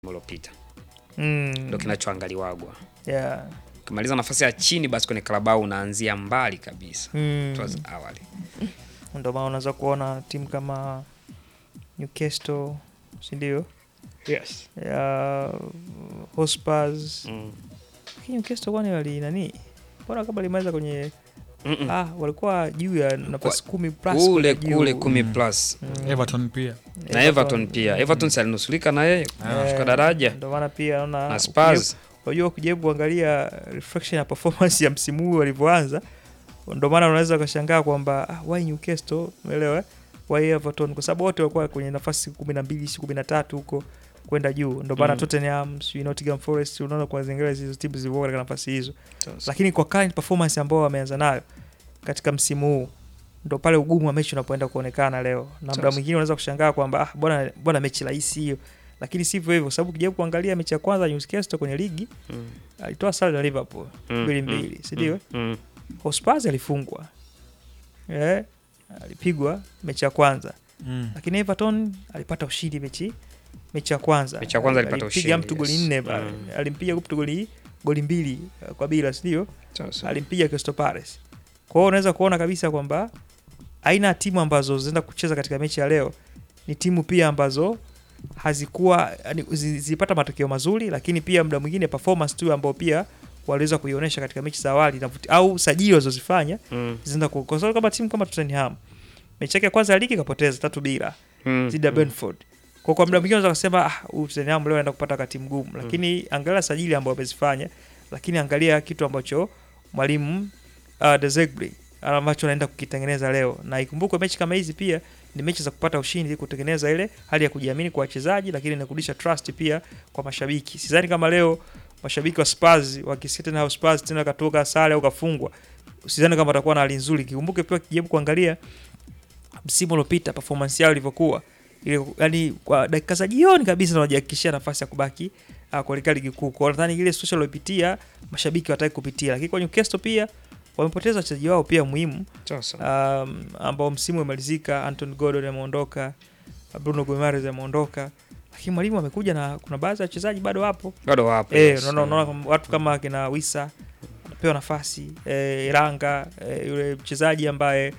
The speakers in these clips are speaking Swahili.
uliopita Mm. ndo kinachoangaliwagwa. Yeah. Ukimaliza nafasi ya chini, basi kwenye Carabao unaanzia mbali kabisa. Mm. It was awali. Ndio maana unaweza kuona timu kama Newcastle, si ndio? Yes. Ya Hotspurs. Mm. Lakini Newcastle kwani wali nani? Mbona kama limeweza kwenye Mm-mm. ah, walikuwa juu ya nafasi kumi plus Kule kule juu. kule kumi plus Mm. Everton pia na Everton pia. Everton si alinusulika na yeye kushuka Eh, daraja Ndio maana pia naona na Spurs. unajua ukijaribu kuangalia reflection ya performance ya msimu huu walivyoanza, ndio maana unaweza ukashangaa kwamba ah, why Newcastle, umeelewa? eh? Why Everton, kwa sababu wote walikuwa kwenye nafasi kumi na mbili kumi na tatu huko kwenda juu. Ndio maana Mm. Tottenham, sijui Nottingham Forest, unaona kwa zingine hizo timu zilikuwa katika nafasi hizo, lakini kwa current performance ambao wameanza nayo katika msimu huu ndo pale ugumu wa mechi unapoenda kuonekana leo, na muda Sasa. mwingine unaweza kushangaa kwamba ah, bwana bwana mechi rahisi hiyo, lakini sivyo hivyo, kwa sababu ukijaribu kuangalia mechi ya kwanza Newcastle kwenye ligi Mm. alitoa sare na Liverpool Mm, mbili mm, mbili, si ndio? Mm. Hotspurs alifungwa eh, alipigwa mechi ya kwanza, mm. lakini Everton alipata ushindi mechi mechi ya kwanza. Mechi ya kwanza alipata Alimpiga ushindi, mtu goli yes. nne pale, Mm. alimpiga mtu goli goli mbili eh, kwa bila, si ndio? Sasa. alimpiga Crystal Palace. Kwa hiyo unaweza kuona kabisa kwamba aina ya timu ambazo zinaenda kucheza katika mechi ya leo ni timu pia ambazo hazikuwa yani, zi- zilipata matokeo mazuri, lakini pia muda mwingine performance tu ambao pia waliweza kuionyesha katika mechi za awali inavuti- au sajili walizozifanya Mm. zinaenda ku- kwa sababu kama timu kama Tottenham mechi yake ya kwanza ya ligi kapoteza tatu bila Mm. dhidi ya Mm. Brentford. Kwa kwa muda mwingine unaweza kusema ah, huyu Tottenham leo anaenda kupata wakati mgumu, lakini angalia sajili ambao wamezifanya, lakini angalia kitu ambacho mwalimu uh, De Zerbi ambacho anaenda kukitengeneza leo, na ikumbukwe mechi kama hizi pia ni mechi za kupata ushindi, kutengeneza ile hali ya kujiamini kwa wachezaji, lakini na kurudisha trust pia kwa mashabiki. Sidhani kama leo mashabiki wa Spurs wakisikia tena Spurs tena katoka sare au kafungwa, sidhani kama watakuwa na hali nzuri. Kikumbuke pia kijaribu kuangalia msimu uliopita performance yao ilivyokuwa ile, yani kwa dakika za jioni kabisa wanajihakikishia nafasi ya kubaki uh, kuelekea ligi kuu. Kwa hiyo nadhani ile social waliopitia mashabiki wataki kupitia, lakini kwa Newcastle pia wamepoteza wachezaji wao pia muhimu Sasa. um, ambao msimu umemalizika. Anton Gordon ameondoka, Bruno Guimaraes ameondoka, lakini mwalimu amekuja na kuna baadhi ya wachezaji bado wapo Bado wapo. eh, yes. unaona unaona kama watu kama kina Wisa anapewa nafasi eh, Iranga eh, yule mchezaji ambaye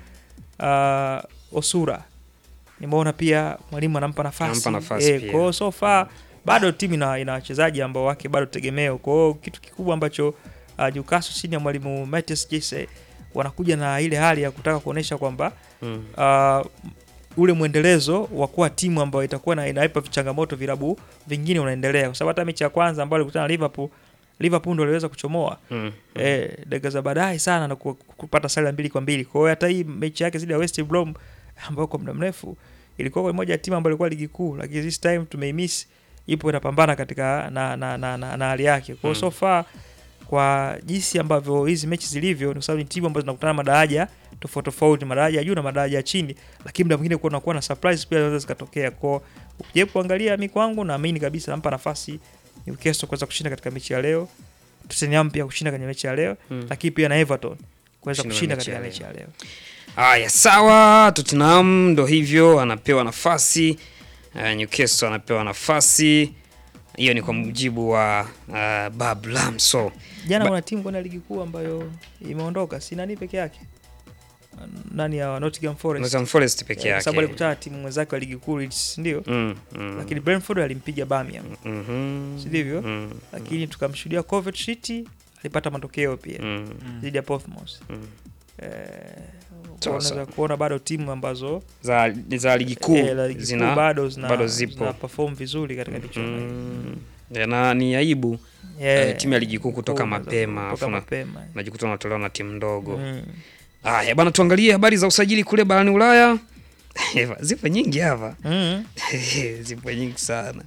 uh, Osura nimeona pia mwalimu anampa nafasi, Anampa nafasi eh, pia. kwa hiyo so far bado timu ina, ina wachezaji ambao wake bado tegemeo. Kwa hiyo kitu kikubwa ambacho uh, Newcastle chini ya mwalimu Mathias Jesse wanakuja na ile hali ya kutaka kuonesha kwamba Mm. uh, ule mwendelezo wa kuwa timu ambayo itakuwa na inaipa changamoto vilabu vingine unaendelea, kwa sababu hata mechi ya kwanza ambayo alikutana na Liverpool, Liverpool ndo aliweza kuchomoa Mm. eh, dakika za baadaye sana na ku- kupata sare ya mbili kwa mbili. Kwa hiyo hata hii mechi yake zidi ya West Brom ambayo kwa muda mrefu ilikuwa kwa moja ya timu ambayo ilikuwa ligi kuu, lakini this time tumeimiss, ipo inapambana katika na na na, na, na hali yake. Kwa hiyo Mm. so far kwa jinsi ambavyo hizi mechi zilivyo, ni kwa sababu ni timu ambazo zinakutana madaraja tofauti tofauti, madaraja ya juu na madaraja ya chini, lakini muda mwingine kuna kuwa na surprise pia zinaweza zikatokea. Kwa ukijaribu kuangalia, mi kwangu naamini kabisa nampa nafasi Newcastle kuweza kushinda katika mechi ya leo, Tottenham pia kushinda kwenye mechi ya leo Mm. lakini pia na Everton kuweza Kushinda kushinda mechi katika ya mechi ya leo. Haya, sawa. Tottenham ndo hivyo, anapewa nafasi uh, Newcastle anapewa nafasi hiyo, ni kwa mujibu wa uh, Bob Lamso. Jana Ba- kuna timu kwenda ligi kuu ambayo imeondoka, si nani peke yake, nani ya Nottingham Forest, Nottingham Forest peke Eh, kwa sababu yake. alikutana na timu mwenzake wa ligi kuu Leeds, ndio Mm, mm, lakini Brentford alimpiga Birmingham, mhm, si ndivyo? mm, lakini tukamshuhudia Coventry City alipata matokeo pia mm, dhidi ya Portsmouth. mm. Eh, Sawa, unaweza sawa. kuona bado timu ambazo za za ligi kuu eh, la ligi kuu zina bado zina, bado zipo. zina perform vizuri katika michuano hii. mm, ya, na ni aibu Yeah, eh, timu ya ligi kuu kutoka unaweza mapema, kutoka alafu na- mapema. najikuta unatolewa na timu ndogo. Mm. Haya bana, tuangalie habari za usajili kule barani Ulaya. Zipo nyingi hapa. Mm. zipo nyingi sana.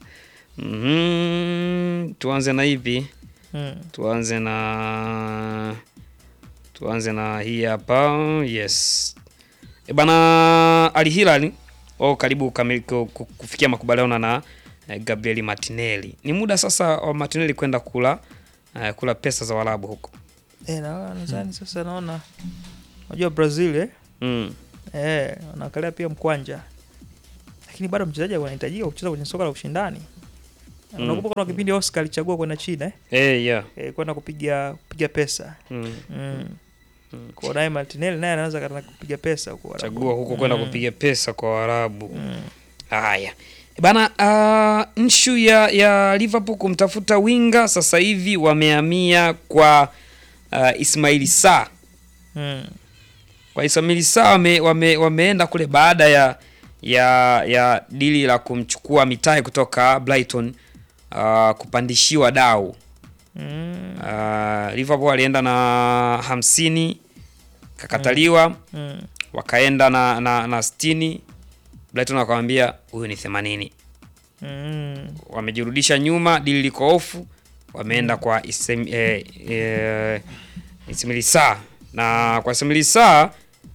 Mhm, tuanze na ipi? Mm. Tuanze na tuanze na hii hapa. Yes. E bana, Al Hilal wao karibu kamili, ku- ku- kufikia makubaliano na eh, Gabriel Martinelli. Ni muda sasa wa Martinelli kwenda kula eh, kula pesa za Waarabu huko. Eh, na nadhani sasa naona unajua Brazil eh, Mm. eh, wanaangalia pia mkwanja, lakini bado mchezaji anahitajika kucheza kwenye soka la ushindani Unakumbuka kuna kipindi Oscar alichagua kwenda China eh? Eh, yeah. Eh, kwenda kupiga kupiga pesa Mm. mm. Kwa naye Martinelli naye anaanza kana kupiga pesa huko Arabu. Chagua huko kwenda Mm. kupiga pesa kwa Waarabu. Mm. Haya bana, uh, nshu ya, ya Liverpool kumtafuta winga sasa hivi wamehamia kwa uh, Ismaili Sarr. Mm. Kwa Ismaili Sarr wame, wame, wameenda kule baada ya ya ya dili la kumchukua Mitai kutoka Brighton uh, kupandishiwa dau Mm. uh, Liverpool alienda na hamsini kakataliwa Mm. wakaenda na, na, na sitini Brighton wakamwambia huyu ni themanini Mm. wamejirudisha nyuma, dili liko ofu, wameenda kwa Isem, eh, eh, Ismail Sarr na kwa Ismail Sarr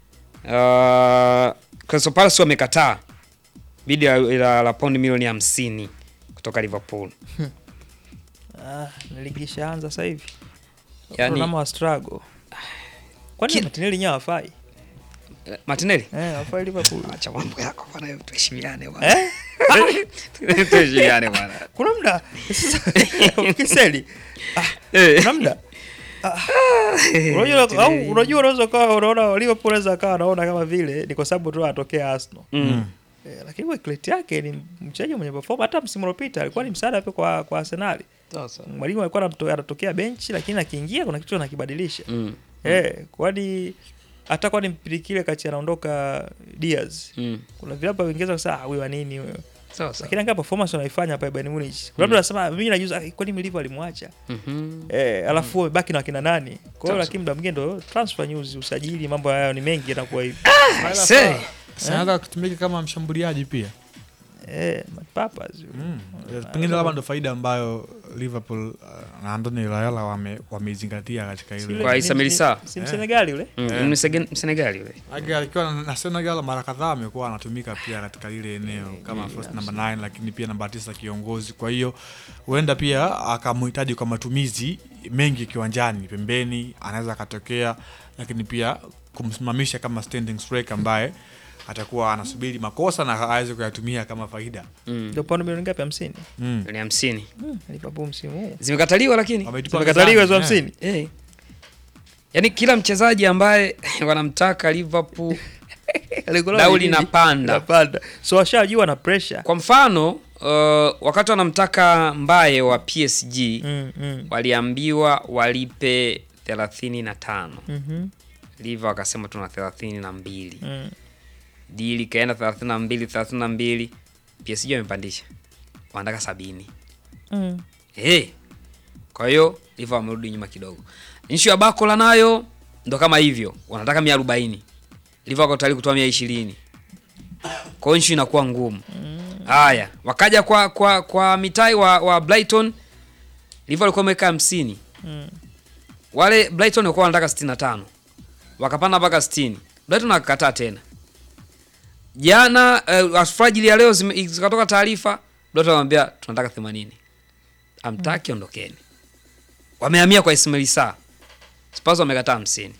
uh, Crystal Palace wamekataa bidi la, la, la paundi milioni hamsini kutoka Liverpool. Ah, ligi ishaanza sasa hivi. Yani- Tottenham wa struggle. Kwani Kila- Martinelli nyawa hafai? Eh, Martinelli, Eh, hafai Liverpool. acha mambo yako bwana, tuheshimiane bwana, Eh? tuheshimiane bwana. Kuna muda Kiseli. Eh. Kuna muda Ah. Unajua au unajua unaweza kawa unaona Liverpool anaweza kawa anaona kama vile ni kwa sababu tu anatokea Arsenal. Mm. Eh, lakini Wycliffe yake ni mchezaji mwenye perform hata msimu uliopita alikuwa ni msaada pia kwa kwa Arsenal. Mwalimu alikuwa anamto- anatokea benchi lakini akiingia kuna kitu anakibadilisha. Mm. Eh, kwani hata kwani mpili kile kati anaondoka Diaz. Mm. Kuna vilabu vingeza sasa ah, huyu wa nini huyo. Sawa sawa. Lakini angalia performance wanaifanya hapa Bayern Munich. Kuna mtu anasema mimi najuza ah, kwani Milivo alimwacha. Mhm. Eh, alafu wamebaki na wakina nani? Kwa hiyo Sawa, lakini muda mwingine ndo transfer news, usajili, mambo hayo ni mengi yanakuwa hivi. Say. Sanaweza kutumika kama mshambuliaji pia Eh, papas. mm. Pengine labda ndo faida ambayo Liverpool uh, na Andoni Raiola wame wameizingatia katika ile Kwa Ismail Sarr. Si Msenegali yule? Mm. Eh. Ni Msegen- Msenegali yule. Age alikuwa na- na Senegal mara kadhaa amekuwa anatumika pia katika lile eneo kama first number 9 lakini pia namba tisa kiongozi. Kwa hiyo huenda pia akamhitaji kwa matumizi mengi kiwanjani, pembeni anaweza akatokea, lakini pia kumsimamisha kama standing striker ambaye atakuwa anasubiri makosa na aweze kuyatumia kama faida. Mm. Ndio paundi milioni ngapi? 50. Mm. Milioni hamsini Mm, Liverpool msimu huu. zimekataliwa, lakini Wameitupa Zimekataliwa hizo mezani, 50. eh. Yaani kila mchezaji ambaye wanamtaka Liverpool dau linapanda. Linapanda. So washajua na pressure. Kwa mfano uh, wakati wanamtaka Mbaye wa PSG Mm, mm. waliambiwa walipe thelathini na tano Mhm. Liva wakasema tuna thelathini na mbili Mm. dili ikaenda thelathini na mbili thelathini na mbili PSG wamepandisha wanataka sabini Mm. hey. Kwa hiyo Liva wamerudi nyuma kidogo. Nshu ya Bakola nayo ndo kama hivyo, wanataka mia arobaini Liva wako tayari kutoa mia ishirini kwa hiyo nshu inakuwa ngumu. Haya, wakaja kwa kwa kwa mitai wa, wa Brighton, Liva walikuwa wameweka hamsini Mm. wale Brighton walikuwa wanataka 65 wakapanda mpaka 60. Brighton akakataa tena. Jana uh, alfajiri ya leo zime- zikatoka taarifa Brighton wanamwambia tunataka 80. Amtaki ondokeni. Wamehamia kwa Ismail Sarr. Spurs wamekataa 50.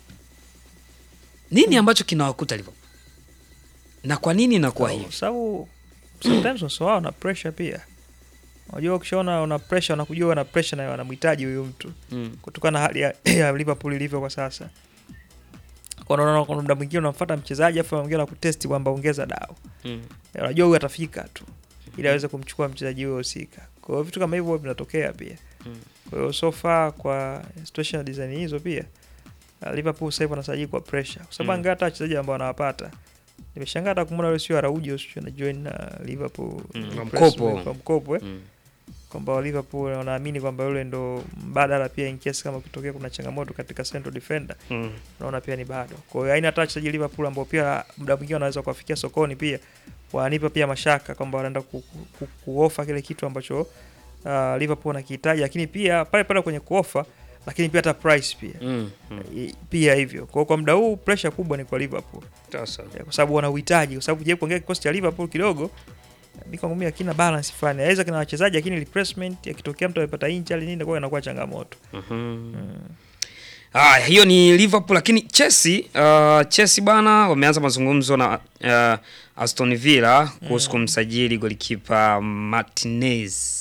Nini ambacho kinawakuta Liverpool? Na kwa nini inakuwa Kwa hivi? sababu sometimes waso wao na pressure pia. Unajua ukishaona una pressure wanakujua wana pressure na wanamhitaji huyo mtu Mm. kutokana na hali ya, ya Liverpool ilivyo kwa sasa. Kwa unaona kuna muda mwingine unamfuata mchezaji afu mwingine anakutesti kwamba ongeza dao. Mm. Ya, Unajua huyu atafika tu ili aweze kumchukua mchezaji huyo husika. Kwa hiyo vitu kama hivyo vinatokea pia. Mm. Kwa hiyo so far kwa situation ya design hizo pia uh, Liverpool sasa hivi wanasajili kwa pressure. Kwa sababu Mm. angalia hata wachezaji ambao wanawapata. Nimeshangaa hata kumwona yule sio Araujo sio na join na Liverpool Mm, kwa press- mkopo. kwa mkopo eh. Mm. Kwamba Liverpool wanaamini kwamba yule ndo mbadala pia in case kama kutokea kuna changamoto katika central defender Mm. naona pia ni bado. Kwa hiyo haina hata wachezaji Liverpool ambao pia muda mwingine wanaweza kuwafikia sokoni pia wanipa pia mashaka kwamba wanaenda ku, ku, ku, kuofa kile kitu ambacho uh, Liverpool wanakihitaji, lakini pia pale pale kwenye kuofa, lakini pia hata price pia Mm. Mm. I- pia hivyo. Kwa hiyo kwa muda huu pressure kubwa ni kwa Liverpool Sasa. Eh, kwa sababu wana uhitaji, kwa sababu je, kuongea kikosi cha Liverpool kidogo mimi kwangu mimi hakina balance fulani. Aweza kina wachezaji lakini replacement yakitokea mtu amepata injury nini, kwa inakuwa changamoto. Mhm. Haya, hiyo ni Liverpool, lakini Chelsea, uh, Chelsea bana wameanza mazungumzo na uh, Aston Villa kuhusu kumsajili golikipa Martinez.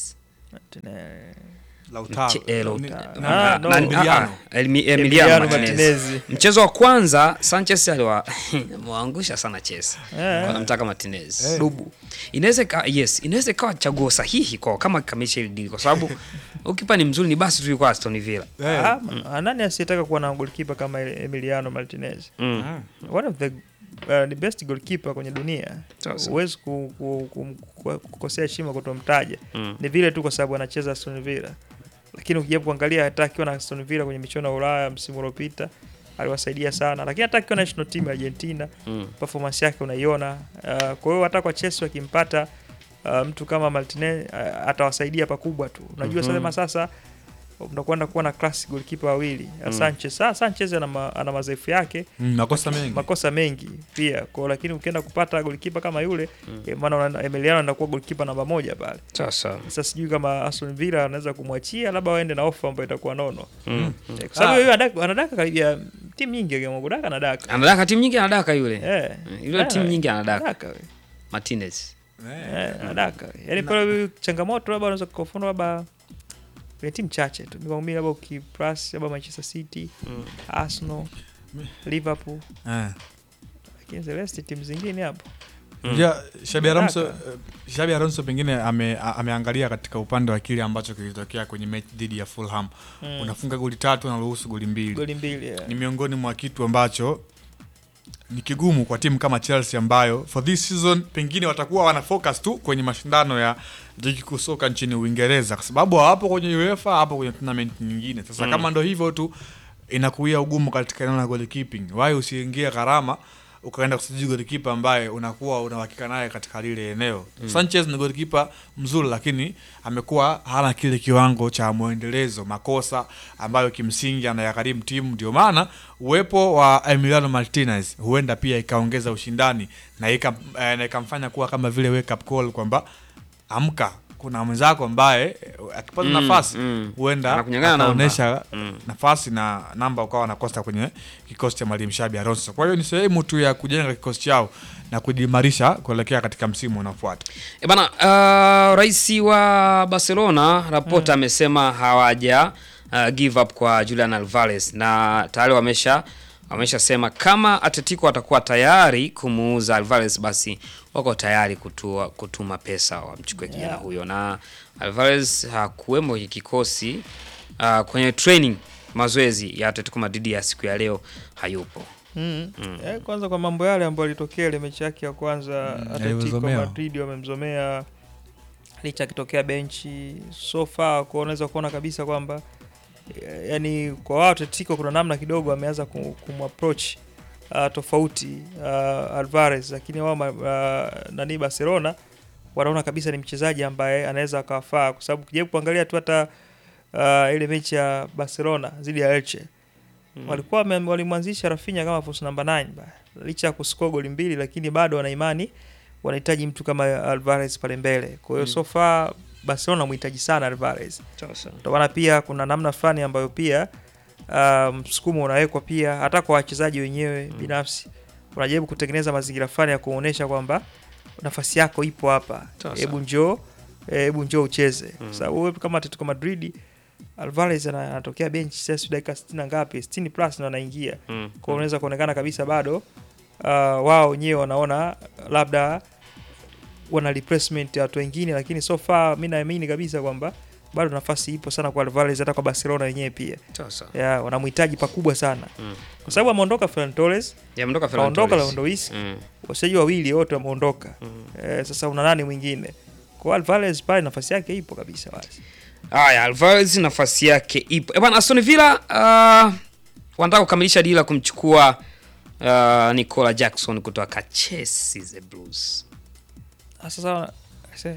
Martinelli. Lautaro. Mche- eh, Ni- Lautaro. na- Ah, Na- no. na- Emiliano. ah, ah, Elmi- Emiliano Emiliano Martinez. Martinez. Mchezo wa kwanza Sanchez aliwa amewaangusha sana Chelsea. Eh. Wanamtaka Martinez. Dubu. Inaweza ika- yes, inaweza ikawa chaguo sahihi kwa kama kamisha hili deal kwa sababu ukipa ni mzuri ni basi tu yuko Aston Villa. Eh, Ah, ma- nani asiyetaka kuwa na goalkeeper kama Emiliano Martinez? Mm. ah. One of the uh, the best goalkeeper kwenye dunia. Sasa. Huwezi ku, ku, ku, ku, kukosea heshima kutomtaja. Mm. Ni vile tu kwa sababu anacheza Aston Villa. Lakini ukijaribu kuangalia hata akiwa na Aston Villa kwenye michuano ya Ulaya msimu uliopita aliwasaidia sana, lakini hata akiwa national team ya Argentina Mm. performance yake unaiona. Uh, kwa hiyo hata kwa Chelsea wakimpata uh, mtu kama Martinez uh, atawasaidia pakubwa tu. Unajua Mhm. sema sasa mnakwenda kuwa na classic goalkeeper wawili Mm. Sanchez. Ah, Sanchez ana, ma, ana madhaifu yake Mm, makosa mengi makosa mengi pia kwa, lakini ukienda kupata goalkeeper kama yule mm. maana una- Emiliano anakuwa goalkeeper namba moja pale. Sasa. Sasa sijui kama Aston Villa anaweza kumwachia, labda waende na ofa ambayo itakuwa nono, Mm. Eh, kwa sababu Ah. yeye anadaka, anadaka karibia timu nyingi, akiamua kudaka anadaka Anadaka timu nyingi anadaka yule. eh, Yule eh, timu nyingi anadaka. anadaka we. Martinez. Eh, Eh, anadaka yani pale changamoto labda unaweza kufafanua labda kwenye timu chache tu mimi labda ukipress labda Manchester City, Mm. Arsenal, Liverpool, eh. lakini the rest timu zingine hapo Mm. Ja, Xabi Alonso Haraka. eh, Xabi Alonso pengine ame, a- ameangalia katika upande wa kile ambacho kilitokea kwenye mechi dhidi ya Fulham. Mm. Unafunga goli tatu na ruhusu goli mbili. goli mbili yeah. Ni miongoni mwa kitu ambacho ni kigumu kwa timu kama Chelsea ambayo for this season pengine watakuwa wana focus tu kwenye mashindano ya ligi kuu soka nchini Uingereza kwa sababu hawapo kwenye UEFA, hapo kwenye tournament nyingine. Sasa Mm. kama ndo hivyo tu inakuia ugumu katika eneo la goalkeeping. Why usiingie gharama ukaenda kusajili goalkeeper ambaye unakuwa una uhakika naye katika lile eneo. Sanchez ni goalkeeper mzuri lakini amekuwa hana kile kiwango cha mwendelezo, makosa ambayo kimsingi anayagharimu timu. Ndio maana uwepo wa Emiliano Martinez huenda pia ikaongeza ushindani na ika- eh, na ikamfanya kuwa kama vile wake up call kwamba amka, kuna mwenzako ambaye eh, akipata Mm, nafasi mm. huenda Anakunyang'anya namba. akaonyesha Mm. nafasi na namba ukawa nakosa kwenye kikosi cha mwalimu Xabi Alonso. Kwa hiyo ni sehemu tu ya kujenga kikosi chao na kujiimarisha kuelekea katika msimu unaofuata. E bana, uh, rais wa Barcelona Laporta amesema hawaja uh, give up kwa Julian Alvarez na tayari wamesha wameshasema kama Atletico watakuwa tayari kumuuza Alvarez basi wako tayari kutua, kutuma pesa wamchukue kijana Yeah. huyo, na Alvarez hakuwemo kwenye kikosi uh, kwenye training mazoezi ya Atletico Madrid ya siku ya leo hayupo. Mm. Eh, kwanza kwa mambo yale ambayo alitokea ile mechi yake ya kwanza Mm, Atletico alivyozomewa. Madrid wamemzomea licha akitokea benchi so far kwa unaweza kuona kabisa kwamba eh, yani kwa wao Atletico kuna namna kidogo ameanza kum- kumapproach uh, tofauti uh, Alvarez lakini wao ma- uh, nani Barcelona wanaona kabisa ni mchezaji ambaye anaweza akawafaa kwa sababu ukijaribu kuangalia tu hata uh, ile mechi ya Barcelona dhidi ya Elche walikuwa wame- walimwanzisha Rafinha kama false number 9 ba. licha ya kuscore goli mbili, lakini bado wana imani wanahitaji mtu kama Alvarez pale mbele. Kwa hiyo Mm. so far Barcelona wanamhitaji sana Alvarez. Sasa. Ndio maana pia kuna namna fulani ambayo pia uh, msukumo unawekwa pia hata kwa wachezaji wenyewe binafsi, unajaribu kutengeneza mazingira fulani ya kuonyesha kwamba nafasi yako ipo hapa, Sawa, hebu sawa. njoo, eh, hebu njoo ucheze, Mm. kwa sababu wewe kama Atletico Madrid Alvarez ana- anatokea bench sasa dakika 60 na ngapi 60 plus na anaingia Mm. kwa unaweza kuonekana kabisa bado uh, wao wenyewe wanaona labda wana replacement ya watu wengine, lakini so far mi naamini kabisa kwamba bado nafasi ipo sana kwa Alvarez, hata kwa Barcelona wenyewe pia Sasa. ya wanamhitaji pakubwa sana Mm. kwa sababu ameondoka Ferran Torres, Yameondoka Ferran kaondoka Torres. Lewandowski, Mm. wachezaji wawili wote wameondoka. Mm. Eh, sasa una nani mwingine? Kwa Alvarez pale nafasi yake ipo kabisa wazi. Haya, Alvarez nafasi yake ipo. Eh bwana, Aston Villa uh, wanataka kukamilisha dili la kumchukua uh, Nicola Jackson kutoka Chelsea the Blues. Ah, Sasa se-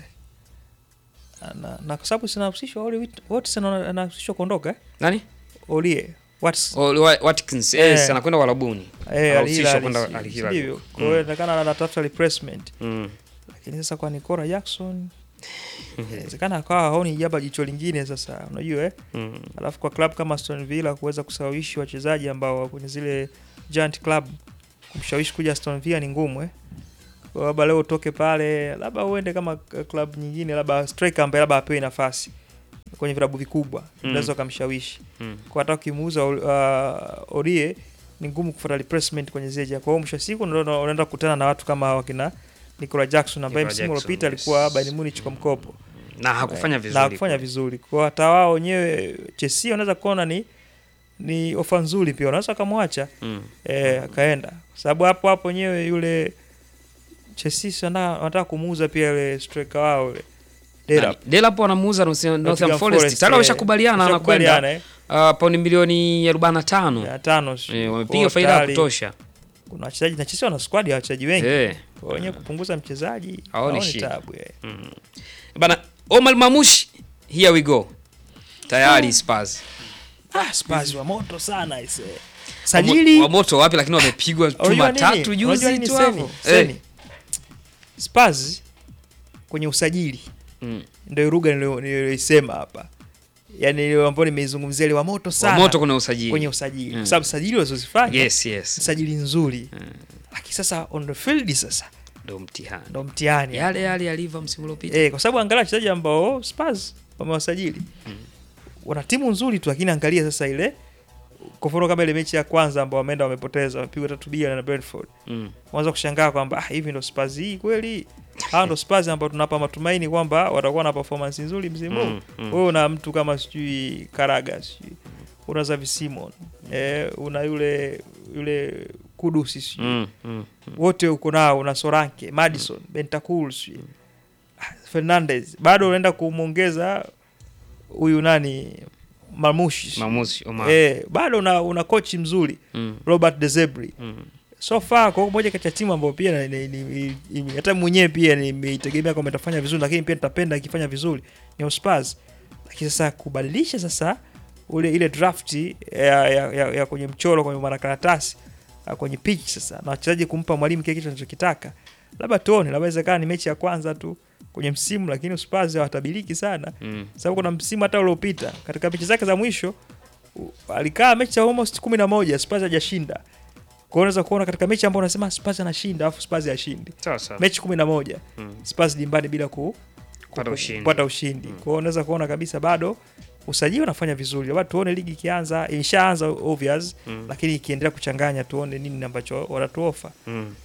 na, na kwa sababu sinahusishwa Oli Watson ana- anahusishwa kuondoka eh? Nani? Olie Watson Oh, Wa- Watkins. Yes, Eh. anakwenda Walabuni. eh, Anahusishwa Al-Hilal, kwenda si- Al-Hilal. sivyo? Kwa hiyo inaonekana anatafuta replacement, Mm. lakini sasa kwa Nicola Jackson inawezekana akawa haoni jaba jicho lingine. Sasa unajua eh? Mm. Alafu kwa club kama Aston Villa kuweza kusawishi wachezaji ambao wako kwenye zile giant club, kumshawishi kuja Aston Villa ni ngumu eh? Kwa labda leo utoke pale, labda uende kama k- club nyingine, labda striker ambaye labda apewe nafasi kwenye vilabu vikubwa Mm. unaweza ukamshawishi Mm. kwa hata ukimuuza uh, Orie ni ngumu kufuata replacement kwenye Zeja. Kwa hiyo mwisho wa siku unaenda unaenda kukutana na watu kama wakina Nicola Jackson ambaye Nicola msimu Jackson, uliopita yes. alikuwa Bayern Munich kwa mkopo na hakufanya Eh, vizuri na hakufanya vizuri. Kwa hata wao wenyewe Chelsea wanaweza kuona ni ni ofa nzuri pia, wanaweza wakamwacha Mm. eh, akaenda kwa sababu hapo hapo wenyewe yule Chelsea si wana- wanataka kumuuza pia yule striker wao yule Delap. Delap wanamuuza Nottingham Nottingham Forest Forest, tayari eh, wameshakubaliana anakwenda wameshakubaliana, eh. uh, paundi milioni 45 Ya tano sijui. eh, Kwa wamepiga faida ya tayari kutosha Kuna wachezaji na Chelsea wana squad ya wachezaji wengi eh. kwa wenyewe kupunguza mchezaji Haoni haoni shida. tabu eh. mm. bana Omar Mamushi here we go tayari Spurs Ah, Spurs wa moto sana ise. Wamo- Sajili wa moto wapi lakini wamepigwa chuma Unajua nini? tatu Unajua juzi nini tu Seni? hapo Seni. eh. Spurs kwenye usajili mm. ndio lugha nilio- niliyoisema hapa. Yaani ile ambayo nimeizungumzia ile wa moto wa sana moto kuna usajili kwenye usajili. Mm. Kwa sababu sajili walizozifanya yes yes sajili nzuri. Mm. Lakini sasa on the field sasa ndo mtihani ndo mtihani. yale yale yalivyo msimu uliopita Eh, kwa sababu angalia wachezaji ambao Spurs wamewasajili wana timu nzuri tu, lakini angalia sasa ile kwa mfano kama ile mechi ya kwanza ambao wameenda wamepoteza, wamepigwa tatu bila na Brentford, mm. unaweza kushangaa kwamba ah, hivi ndo Spurs hii kweli? Hawa ndo Spurs ambao tunapa matumaini kwamba watakuwa na performance nzuri msimu huu. Mm, mm. Wewe una mtu kama sijui Karaga, sijui una Xavi Simon, eh, una yule yule Kudusi sijui Mm. Mm. wote uko nao una Soranke, Madison, Bentancur, sijui ah, Fernandez, bado unaenda kumwongeza huyu nani Marmushi, Mamushi Omar eh, bado una, una kochi mzuri mm. Robert De Zerbi. Mm. So far kwa moja kati ya timu ambayo pia na- ni- ni- ni- hata mwenyewe pia nimeitegemea kwamba itafanya vizuri, lakini pia nitapenda ikifanya vizuri ni Spurs. Lakini sasa kubadilisha sasa ule ile draft ya, ya, ya, ya kwenye mchoro kwenye makaratasi ah, kwenye pitch sasa na wachezaji kumpa mwalimu kile kitu anachokitaka, labda tuone, labda inawezekana ni mechi ya kwanza tu kwenye msimu, lakini Spurs hawatabiliki sana Mm. sababu kuna msimu hata uliopita katika mechi zake za mwisho u- alikaa mechi za almost kumi na moja Spurs hajashinda. Kwa hiyo unaweza kuona katika mechi ambayo unasema Spurs anashinda alafu Spurs hashindi, sawa sawa mechi kumi na moja Mm. Spurs dimbani bila ku, Kupata ku- ushindi. kupata ushindi. Kwa hiyo unaweza kuona kabisa bado usajili unafanya vizuri, labda tuone ligi ikianza, imeshaanza obvious, Mm. lakini ikiendelea kuchanganya tuone nini ambacho wanatuofa. Mm.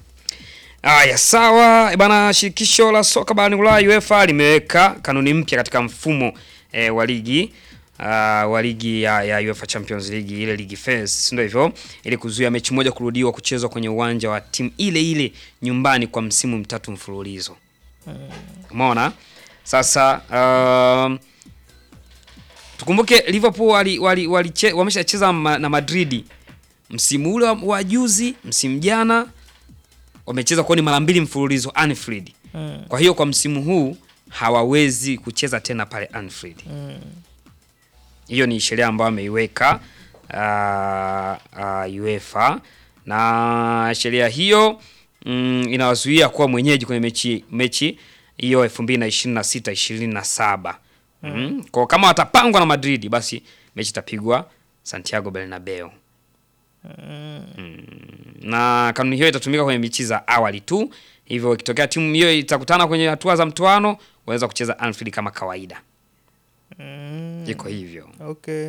Aya, sawa Eh, bana. Shirikisho la soka barani Ulaya UEFA limeweka kanuni mpya katika mfumo eh, wa ligi uh, wa ligi ya, ya UEFA Champions League ile ligi phase, si ndio hivyo, ili kuzuia mechi moja kurudiwa kuchezwa kwenye uwanja wa timu ile ile nyumbani kwa msimu mtatu mfululizo. Umeona? Sasa um, tukumbuke Liverpool wali, wali, wali wameshacheza ma, na Madrid msimu ule wa- wa juzi, msimu jana wamecheza kwani mara mbili mfululizo Anfield. Mm. Kwa hiyo kwa msimu huu hawawezi kucheza tena pale Anfield. Mm. Hiyo ni sheria ambayo ameiweka uh, uh, UEFA na sheria hiyo mm, inawazuia kuwa mwenyeji kwenye mechi mechi hiyo 2026 27. Mm. Kwa kama watapangwa na Madrid basi mechi itapigwa Santiago Bernabeu. Mm. Na kanuni hiyo itatumika kwenye mechi za awali tu. Hivyo ikitokea timu hiyo itakutana kwenye hatua za mtoano, waweza kucheza Anfield kama kawaida. Mm. Iko hivyo. Okay.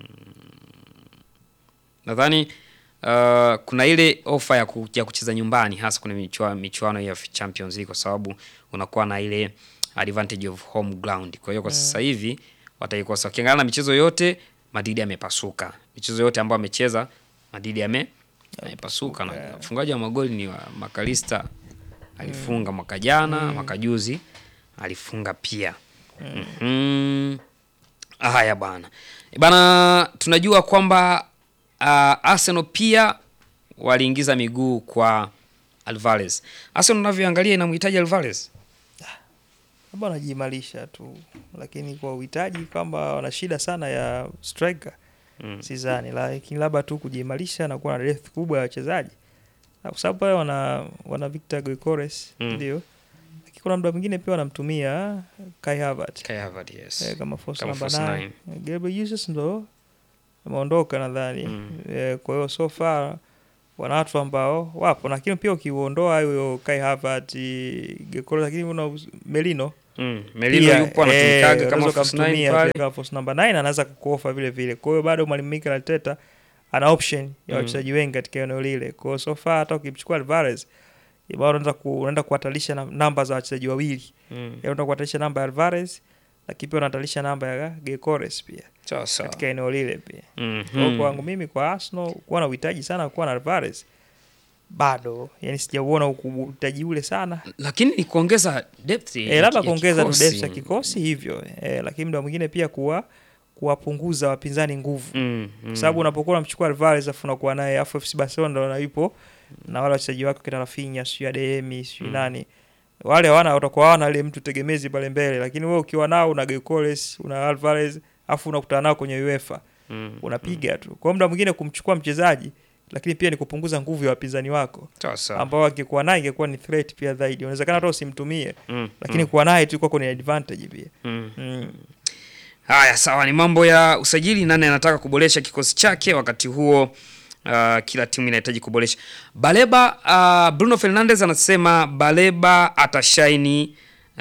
Nadhani uh, kuna ile ofa ya, ku, ya kucheza nyumbani hasa kwenye michua, michuano ya Champions League kwa sababu unakuwa na ile advantage of home ground. Kwa hiyo kwa sasa hivi wataikosa. Ukiangalia na michezo yote Madrid amepasuka. Michezo yote ambayo amecheza Madrid ame amepasuka na mfungaji wa magoli ni wa Makalista alifunga mwaka jana, mwaka juzi alifunga pia. Mhm. Haya bwana. Bana tunajua kwamba uh, Arsenal pia waliingiza miguu kwa Alvarez. Arsenal unavyoangalia inamhitaji Alvarez. labda wanajiimarisha tu, lakini kwa uhitaji kwamba wana shida sana ya striker Mm. sidhani, lakini labda tu kujiimarisha na kuwa na depth kubwa ya wachezaji, Na kwa sababu pale wana wana Victor Gyökeres Mm. ndio, lakini kuna muda mwingine pia wanamtumia Kai Havertz Kai Havertz, yes. eh, kama false Kama number false 9 nine. Gabriel Jesus ndo ameondoka nadhani Mm. eh, kwa hiyo so far wana watu ambao wapo, lakini pia ukiuondoa huyo Kai Havertz, Gyökeres, lakini una Merino Mm. Melilo Pia, yupo eh, anatumikaga kama unaweza false nine ukamtumia pale. pia kama false number 9 anaweza kukuofa vile vile. Kwa hiyo bado mwalimu Mikel Arteta ana option ya Mm. wachezaji wengi katika eneo lile. Kwa hiyo so far hata ukimchukua Alvarez bado unaanza ku, unaenda kuhatarisha na- namba za wachezaji wawili. Mm. Yaani unaenda kuhatarisha namba ya Alvarez lakini pia unahatarisha namba ya Gyökeres pia Sawa sawa. katika eneo lile pia. Mhm. Kwa hiyo kwangu mimi kwa Arsenal kuwa na uhitaji sana kuwa na Alvarez bado yani sijauona uhitaji ule sana Lakini ni kuongeza depth. e, labda ya kuongeza tu kikosi. depth ya kikosi hivyo e, lakini muda mwingine pia kuwa kuwapunguza wapinzani nguvu Mm. kwa Mm. sababu unapokuwa unamchukua Alvarez afu unakuwa naye afu FC Barcelona ndo na yupo na wale wachezaji wake kina Rafinha sio Adeyemi sio Mm. nani wale hawana watakuwa hawana ile mtu tegemezi pale mbele lakini wewe ukiwa nao una Gyökeres una Alvarez afu unakutana nao kwenye UEFA Mm. unapiga tu. Kwa muda mwingine kumchukua mchezaji lakini pia ni kupunguza nguvu ya wapinzani wako Sawa sawa. ambao akikuwa naye ingekuwa ni threat pia zaidi. Inawezekana hata usimtumie Mm. lakini Mm. kuwa naye tu kwa kwenye advantage pia. Mm. Mm. Haya, sawa, ni mambo ya usajili. Nani anataka kuboresha kikosi chake wakati huo? Uh, kila timu inahitaji kuboresha. Baleba, uh, Bruno Fernandes anasema Baleba atashaini uh,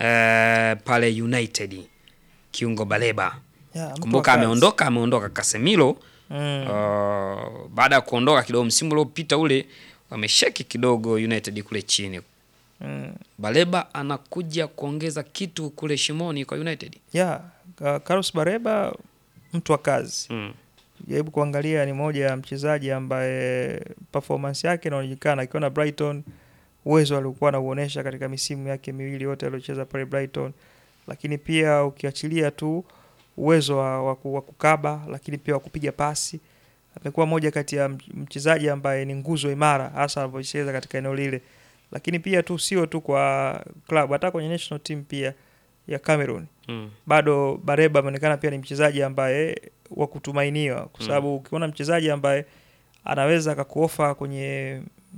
pale United. Kiungo Baleba, Yeah, mtu wa kumbuka kazi. ameondoka, ameondoka Casemiro. Mm. Uh, baada ya kuondoka kidogo msimu uliopita ule wamesheki kidogo United kule chini. Mm. Baleba anakuja kuongeza kitu kule shimoni kwa United. Yeah, Ka- Carlos Bareba mtu wa kazi. Mm. Jaribu kuangalia ni moja ya mchezaji ambaye performance yake inaonekana akiwa na Brighton, uwezo aliokuwa anauonesha katika misimu yake miwili yote aliocheza pale Brighton, lakini pia ukiachilia tu uwezo wa, wa, ku- wa kukaba, lakini pia wa kupiga pasi, amekuwa moja kati ya mch- mchezaji ambaye ni nguzo imara hasa anapocheza katika eneo lile, lakini pia tu sio tu kwa club, hata kwenye national team pia ya Cameroon Mm. bado Bareba ameonekana pia ni mchezaji ambaye wa kutumainiwa, kwa Mm. sababu ukiona mchezaji ambaye anaweza akakuofa kwenye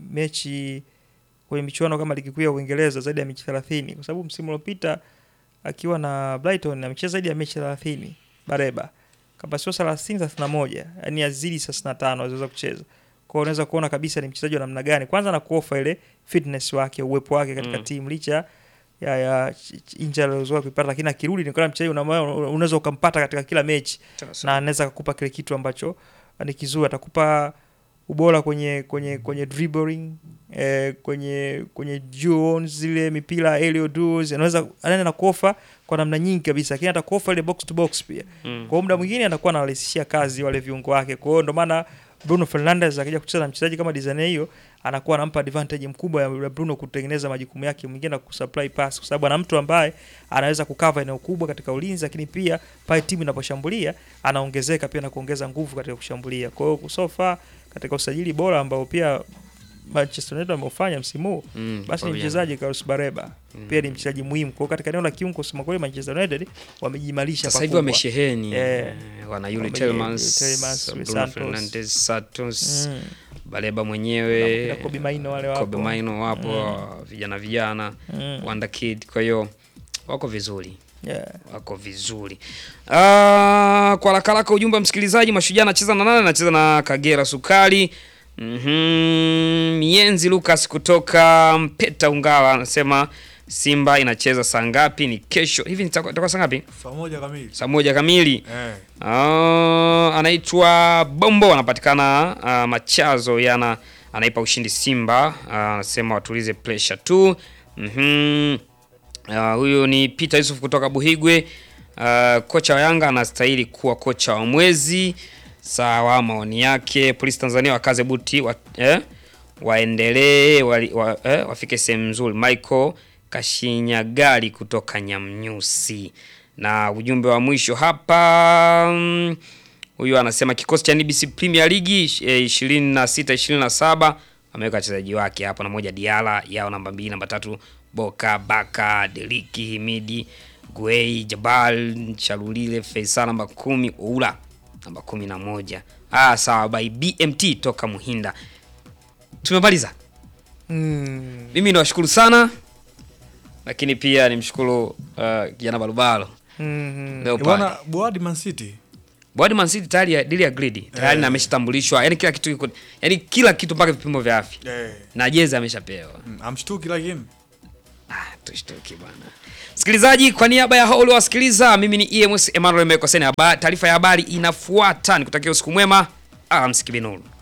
mechi kwenye michuano kama ligi kuu ya Uingereza zaidi ya mechi 30 kwa sababu msimu uliopita akiwa na Brighton amecheza zaidi ya mechi 30 Bareba kama sio 30 31, yani azidi 35 anaweza kucheza. Kwa hiyo unaweza kuona kabisa ni mchezaji wa namna gani. Kwanza na kuofa ile fitness wake, uwepo wake katika Mm. timu licha ya ya ch- ch- injury alizozoea kuipata, lakini akirudi ni kama mchezaji una- unaweza ukampata katika kila mechi na anaweza kukupa kile kitu ambacho ni kizuri, atakupa ubora kwenye kwenye kwenye dribbling eh, kwenye kwenye duels zile mipira aerial duels, anaweza anaenda na kuofa kwa namna nyingi kabisa, lakini atakuofa ile box to box pia. Mm. Kwa hiyo muda mwingine anakuwa anawarahisishia kazi wale viungo wake. Kwa hiyo ndio maana Bruno Fernandes akija kucheza na mchezaji kama Dizane hiyo anakuwa anampa advantage mkubwa ya ya Bruno kutengeneza majukumu yake mwingine na kusupply pass, kwa sababu ana mtu ambaye anaweza kukava eneo kubwa katika ulinzi, lakini pia pale timu inaposhambulia anaongezeka pia na kuongeza nguvu katika kushambulia. Kwa hiyo so far katika usajili bora ambao pia Manchester United wameufanya msimu huu Mm, basi ni kwa mchezaji Carlos Bareba Mm. pia ni mchezaji muhimu. Kwa hiyo katika eneo la kiungo, kusema kweli, Manchester United wamejimarisha Sasa hivi pakubwa. wamesheheni Eh. eh, wana yule Wame- Tielemans, Tielemans, Bruno Santos. Fernandes, Santos, Mm. Baleba Na mwenyewe, kina Kobe Maino wale wapo. Kobe Maino wapo, vijana vijana, Mm. Wonder Kid, kwa hiyo wako vizuri Yeah. wako vizuri. Ah, kwa haraka haraka ujumbe wa msikilizaji, Mashujaa anacheza na nani? Anacheza na Kagera Sukari. Mhm, Mienzi Lucas kutoka Mpeta Ungala anasema Simba inacheza saa ngapi? Ni kesho hivi, nitakuwa itakuwa saa ngapi? saa moja kamili Saa moja kamili. eh. Ah, anaitwa Bombo anapatikana ah, Machazo yana anaipa ushindi Simba. Ah, anasema watulize pressure tu. Mhm. Ah, huyu ni Peter Yusuf kutoka Buhigwe. Ah, kocha wa Yanga anastahili kuwa kocha wa mwezi. Sawa, maoni yake. Polisi Tanzania wakaze buti wa, eh, waendelee wali- wa, eh, wafike sehemu nzuri. Michael Kashinyagali kutoka Nyamnyusi. Na ujumbe wa mwisho hapa mm, huyu anasema kikosi cha NBC Premier League eh, 26 27 ameweka wachezaji wake hapo, na moja Diala yao namba mbili, namba tatu Boka Baka Deliki Himidi Guei Jabal Chalulile Faisal namba kumi Oula namba kumi na moja. Ah, sawa by BMT toka Muhinda. Tumemaliza. Mm. Mimi niwashukuru sana, lakini pia nimshukuru uh, kijana Balubalo Mhm. leo Eh, bwana pale. Boadi Man City Bwana Man City tayari ya- deal agreed. Tayari Eh. na ameshatambulishwa. Yaani kila kitu kiko yaani kila kitu mpaka vipimo vya afya. eh. Na jezi ameshapewa. mm, amshtuki lakini Ah, tushtuki bwana. Msikilizaji, kwa niaba ya hao uliowasikiliza, mimi ni EMS Emmanuel Mekoseni. Haba- Taarifa ya habari inafuata, nikutakia usiku mwema. Ah, msikibinuru.